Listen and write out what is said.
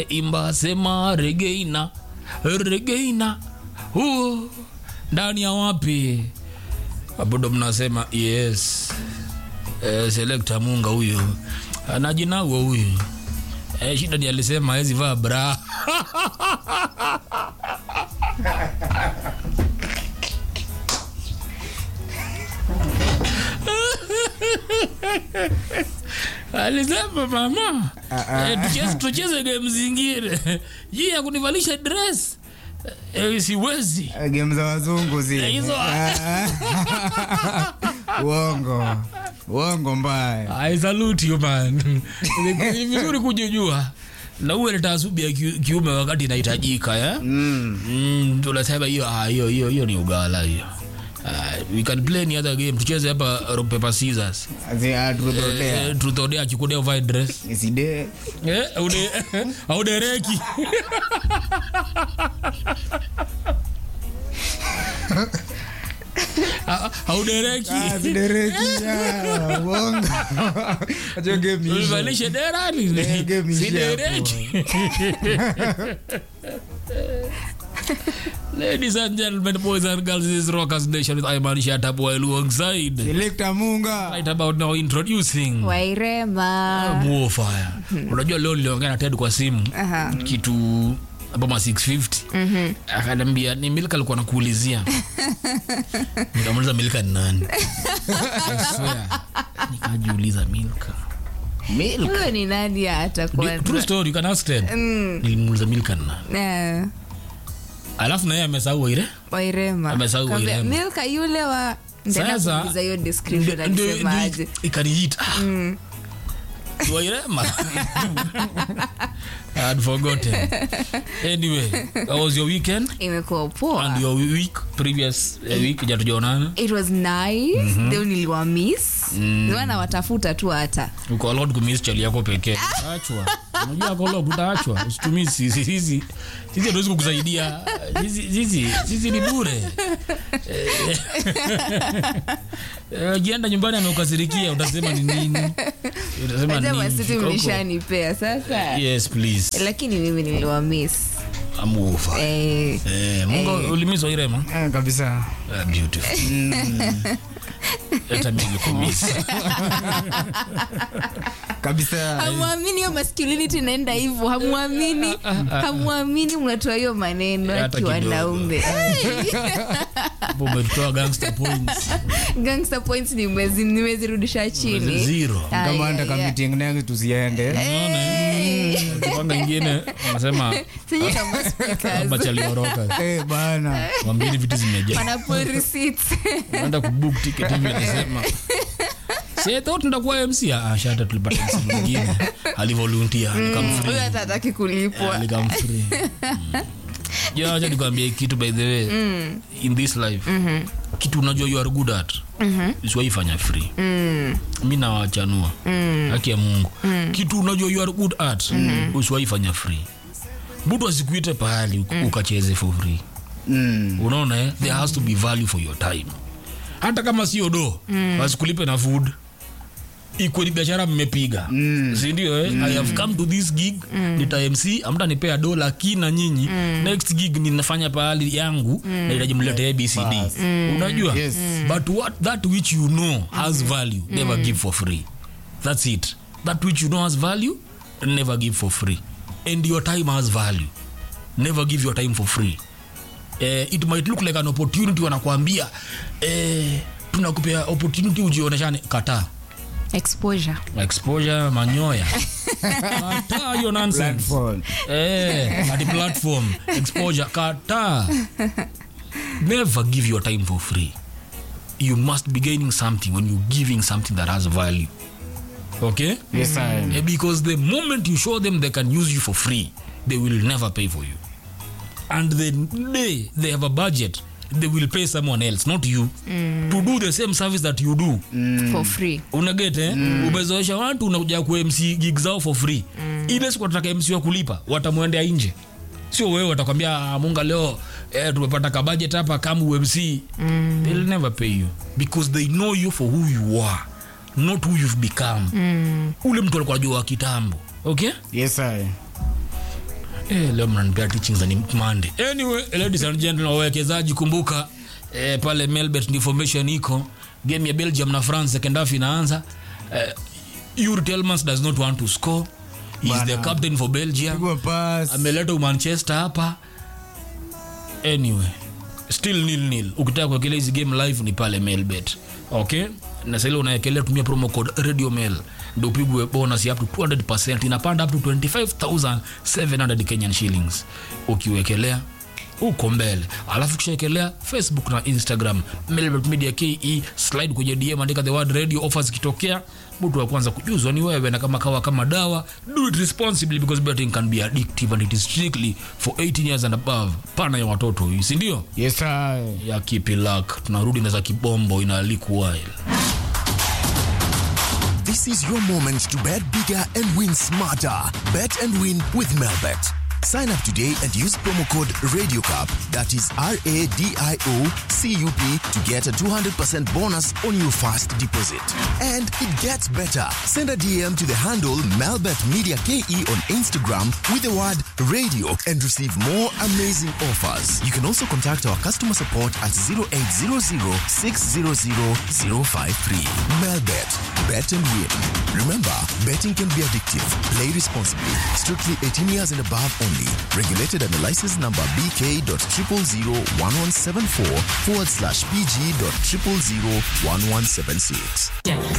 imba sema regeina regeina huo ndani ya wapi abudo mnasema yes eh, selekta munga huyo anajinagwa huyu eh, shida ni alisema hezi vaa bra alisema mama eh, tucheze, tucheze game zingine jii ya kunivalisha dress eh, siwezi game za wazungu zi Eh, hizo- uongo uongo mbaya I salute you man. Ni ni vizuri kujijua na uwe na taasubi ya ki- kiume wakati inahitajika ya mm. mm, tunasema hiyo ah, hiyo hiyo hiyo ni ugala hiyo Uh, we can play any other game tucheze hapa rock paper scissors Zi- ah, turodea. eh, truth or dare akikudea uvae dress Iside. eh aude audereki audereki Ah, sidereki, ah, uongo Acha game iishe. Ulivalishe dera ni Eh, game iishe sidereki. Ladies and gentlemen, boys and girls, this is Rockers Nation with Iman Shatabu alongside. Selector munga Right about now introducing wairema Warfire. Unajua leo niliongea na Ted kwa simu Aha. kitu abama 650 akaniambia ni Milka alikuwa nakuulizia nikamuuliza Milka ni nani I swear. nikajiuliza Milka Milka huyo ni nani atakuwa true story you can ask Ted nilimuuliza Milka ni nani Eh, alafu naye amesahau ile wairema Amesahau Kaambia, Wairema. milka yule wa Sasa, ndakuuliza hiyo description Ndio- ndio- alisemaje ndio ikaniita Ah. Wairema I had forgotten anyway how was your weekend imekuwa poa and your week previous uh, week jatujaonana it was nice leo niliwa miss niwa nawatafuta tu hata uko allowed kumiss chali yako pekee achwa unajua ako allowed utaachwa usitumii sisi sisi sisi hatuwezi kukusaidia sisi sisi sisi ni bure Eh, ukienda nyumbani ameukasirikia utasema ni nini utasema ni sema nini siti Koko. mlishanipea sasa yes please lakini mimi niliwa miss amufa eh, eh mungu ulimiswa irema Eh, kabisa Ah, beautiful hata mimi nilikumisa kabisa hamwamini hiyo masculinity inaenda hivyo hamwamini hamwamini mnatoa hiyo maneno Hata ati kidogo. wanaume hapo umetoa gangster points gangster points nimezi- nimezirudisha chini zero Ah, kama yeah, anda yeah. kamiting next tusiende kipanga ingine wanasema Sijui kama speakers. machalioroka Eh, bana wambini vitu zimejaa Wana pull receipts. naenda kubook ticket hivi anasema si thought ndakuwa MC ah shata tulipata MC mwingine alivolunteer Huyo nikamfree hata hataki kulipwa nikamfree ja acha nikwambie kitu by the way in this life kitu unajua you are good at usiwaifanya free mi nawachanua haki ya mungu kitu unajua you are good at usiwaifanya free mtu asikuite pahali uk- ukacheze for free Mm. unaona eh? there has to be value for your time hata kama sio do wasikulipe na food ikweli biashara mmepiga mm. sindio eh? i have come to this gig mm. nita mc amtanipea do lakini na nyinyi next gig ninafanya pahali yangu mm. nahitaji mlete abcd unajua Yes. but what that which you know has value never give for free that's it that which you know has value never give for free and your time has value never give your time for free eh, it might look like an opportunity wanakuambia eh, tunakupea opportunity ujioneshane kataa exposure exposure manyoya kataa hiyo nonsense Platform. eh, ati platform exposure kataa never give your time for free you must be gaining something when you're giving something that has value okay Yes, I- Eh, because the moment you show them they can use you for free they will never pay for you and the day they have a budget they will pay someone else not you to do the same service that you do for free unaget eh? umezoesha watu unakuja ku mc gig zao for free ile siku watataka mc wa kulipa watamwendea nje sio wewe watakwambia "Ah, munga leo eh, tumepata kabudget hapa kama umc mm. they'll never pay you because they know you for who you are not who you've become mm. ule mtu alikuwa jua wa kitambo okay Yes, I- Eh, leo mnanipea teachings za ni Monday. Anyway, ladies and gentlemen, wawekezaji kumbuka eh, pale Melbet information iko game ya Belgium na France second half inaanza. Eh, Yuri Tielemans does not want to score. He is the Bana. captain for Belgium. Pigwa pass. Ameleta Manchester hapa. Anyway, still nil nil. Ukitaka kuwekelea hizi game live ni pale Melbet. Okay? Na sasa ile unawekelea tumia promo code Radio Mail ndio upigwe bonus ya up to 200% inapanda up to 25700 Kenyan shillings. Ukiwekelea uko mbele alafu kishaekelea facebook na instagram Melbet media ke slide kwenye dm andika the word radio offers ikitokea mtu wa kwanza kujuzwa ni wewe na kama kawa kama dawa do it responsibly because betting can be addictive and it is strictly for 18 years and above pana ya watoto hii si ndio Yes, sir. ya kipilak tunarudi na za kibombo ina liquile This is your moment to bet bigger and win smarter. Bet and win with Melbet. Sign up today and use promo code RadioCup, that is R A D I O C U P, to get a 200% bonus on your first deposit. And it gets better. Send a DM to the handle Melbet Media KE on Instagram with the word radio and receive more amazing offers. You can also contact our customer support at 0800 600 053. Melbet, bet and win. Remember, betting can be addictive. Play responsibly. Strictly 18 years and above only. Regulated under license number BK.0001174 forward slash PG.0001176.